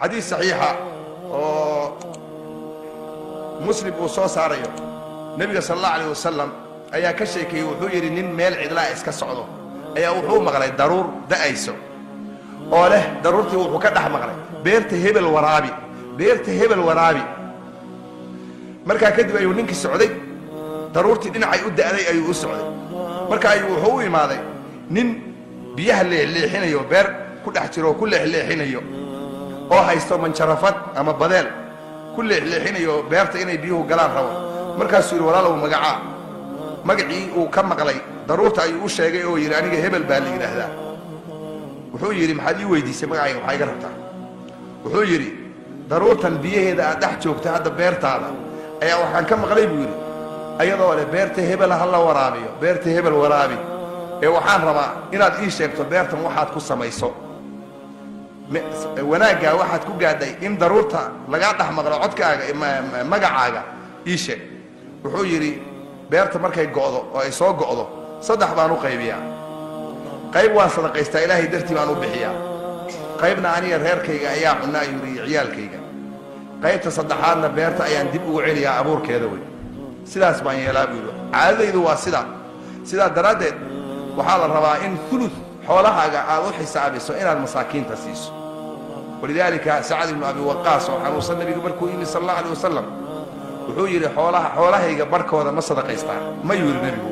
xadiis saxiixa oo muslim uu soo saarayo nebiga sal allahu alayh wasalam ayaa ka sheekeeyey wuxuu yidhi nin meel cidlaa iska socdo ayaa wuxuu maqlay daruur da'ayso oo leh daruurtii wuxuu ka dhex maqlay beerta hebel waraabi beerta hebel waraabi markaa kadib ayuu ninkii socday daruurtii dhinacay u da'day ayuu u socday marka ayuu wuxuu u imaaday nin biyaha leexleexinayo beer ku dhex jiro oo ku leexleexinayo oo haysto manjarafad ama badeel ku leexleexinayo beerta inay biyuhu galaan rabo markaasuu yidhi walaalow magacaa magacii uu ka maqlay daruurta ayuu u sheegay oo yidhi aniga hebel baa la yidhaahdaa wuxuu yidhi maxaad ii weydiisay magacayga maxaa iga rabtaa wuxuu yidhi daruurtan biyaheeda aad dhex joogta hadda beertaada ayaa waxaan ka maqlay buu yidhi ayadoo leh beerta hebel ha la waraabiyo beerta hebel waraabi ee waxaan rabaa inaad ii sheegto beertan waxaad ku samayso wanaaggaa waxaad ku gaadhay in daruurta lagaa dhex maqlo codkaaga magacaaga ii sheeg wuxuu yidhi beerta markay go'do oo ay soo go'do saddex baan u qaybiyaa qayb waan sadaqaystaa ilaahay dartii baan u bixiyaa qaybna aniga reerkayga ayaa cunna ayuu yidhi iyo ciyaalkayga qaybta saddexaadna beerta ayaan dib ugu celiyaa abuurkeeda wey sidaas baan yeelaa buu yidhi caadadaydu waa sidaa sidaa daraaddeed waxaa la rabaa in ulud xoolahaaga aad u xisaabiso inaad masaakiinta siiso walidaalika sacad ibnu abi waqaas oo xanuunsan nabiga markuu yimi sal allahu alay wasalam wuxuu yidhi xoolaha xoolahayga barhkooda ma sadaqaystaa mayuu yidhi nebigu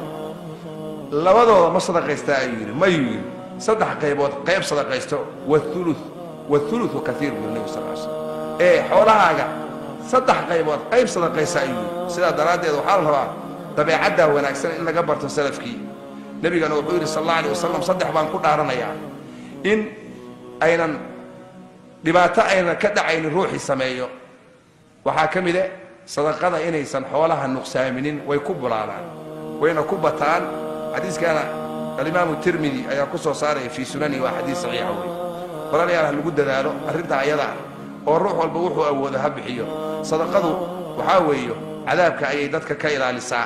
labadooda ma sadaqaystaa ayuu yidhi mayuu yidhi saddex qaybood qayb sadaqaysto waulu wauluثu kaiir buu nebigu sal slam ee xoolahaaga saddex qaybood qayb sadaqaysa ayuu yidhi sidaa daraaddeed waxaa la rabaa dabeecaddaa wanaagsan in laga barto salafkii nebigana wuxuu yidhi sal alla alay wasalam saddex baan ku dhaaranayaa in aynan dhibaato aynan ka dhacaynin ruuxii sameeyo waxaa ka mide sadaqada inaysan xoolaha nuqsaaminin way ku bulaadaan wayna ku bataan xadiiskaana alimaamu tirmidi ayaa ku soo saaraya fii sunani waa xadiis saxiixa wey walaalayaal ha lagu dadaalo arrintaa ayada ah oo ruux walba wuxuu awoodo ha bixiyo sadaqadu waxaa weeyo cadaabka ayay dadka ka ilaalisaa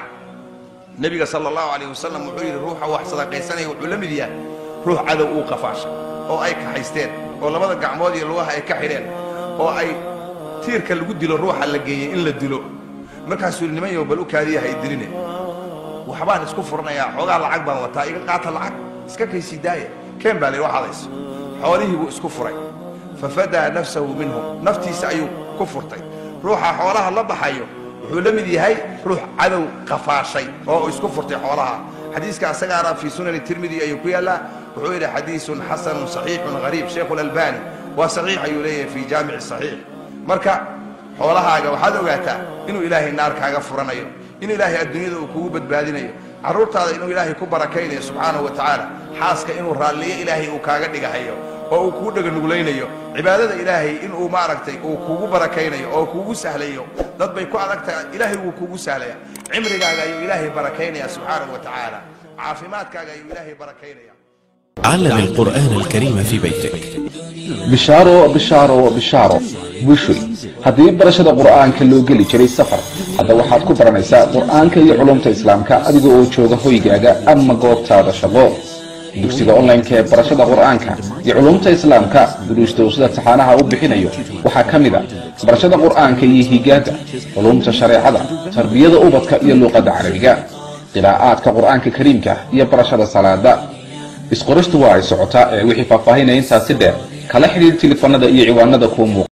nebiga sala allahu calayh wasalam wuxuu yidhi ruuxa wax sadaqaysanaya wuxuu la mid yahay ruux cadow uu qafaasha oo ay kaxaysteen oo labada gacmood iyo lugaha ay ka xidheen oo ay tiirka lagu dilo ruuxa la geeyey in la dilo markaasuu yidhi niman yow bal u kaadiya hay diline waxbaan isku furanayaa xoogaa lacag baan wataa iga qaata lacag iska kaysii daaya keen baa la yidhi waxadayso xoolihii buu isku furay fafadaa nafsahu minhum naftiisa ayuu ku furtay ruuxa xoolaha la baxayo wuxuu la mid yahay ruux cadow qafaashay oo isku furtay xoolaha xadiiska asagaana fii sunani tirmidi ayuu ku yaallaa wuxuu yidhi xadiisun xasanun saxiixun hariib sheikhu lalbani waa saxiix ayuu leeyahay fii jaamici saxiix marka xoolahaaga waxaad ogaataa inuu ilaahay naar kaaga furanayo in ilaahay adduunyada uu kugu badbaadinayo carruurtaada inuu ilaahay ku barakaynayo subxaanahu wa tacaala xaaska inuu raalliyo ilaahay uu kaaga dhigahayo oo uu kugu dhaganuglaynayo cibaadada ilaahay inuu maaragtay uu kugu barakaynayo oo kugu sahlayo dad bay ku adag tahay ilaahay wuu kugu sahlaya cimrigaaga ayuu ilaahay barakaynaya subxaanahu wa tacaala caafimaadkaaga ayuu ilaahay barakaynaya علم القرآن الكريم في بيتك bishaaro bishaaro bishaaro wishoy haddii barashada qur'aanka loo geli jiray safar hadda waxaad ku baranaysaa qur'aanka iyo culumta islaamka adiga oo jooga hoygaaga ama goobtaada shaqo dugsiga online-ka ee barashada qur'aanka iyo culumta islaamka duruusta uu sida taxaanaha u bixinayo waxaa ka mid a barashada qur'aanka iyo higaada culumta shareecada tarbiyada ubadka iyo luuqadda carabiga qiraa'aadka qur'aanka kariimka iyo barashada salaada isqoristu waa ay socotaa ee wixii faahfaahinaya intaasi dheer kala xidhiir tilifanada iyo ciwaanada kuu muuqa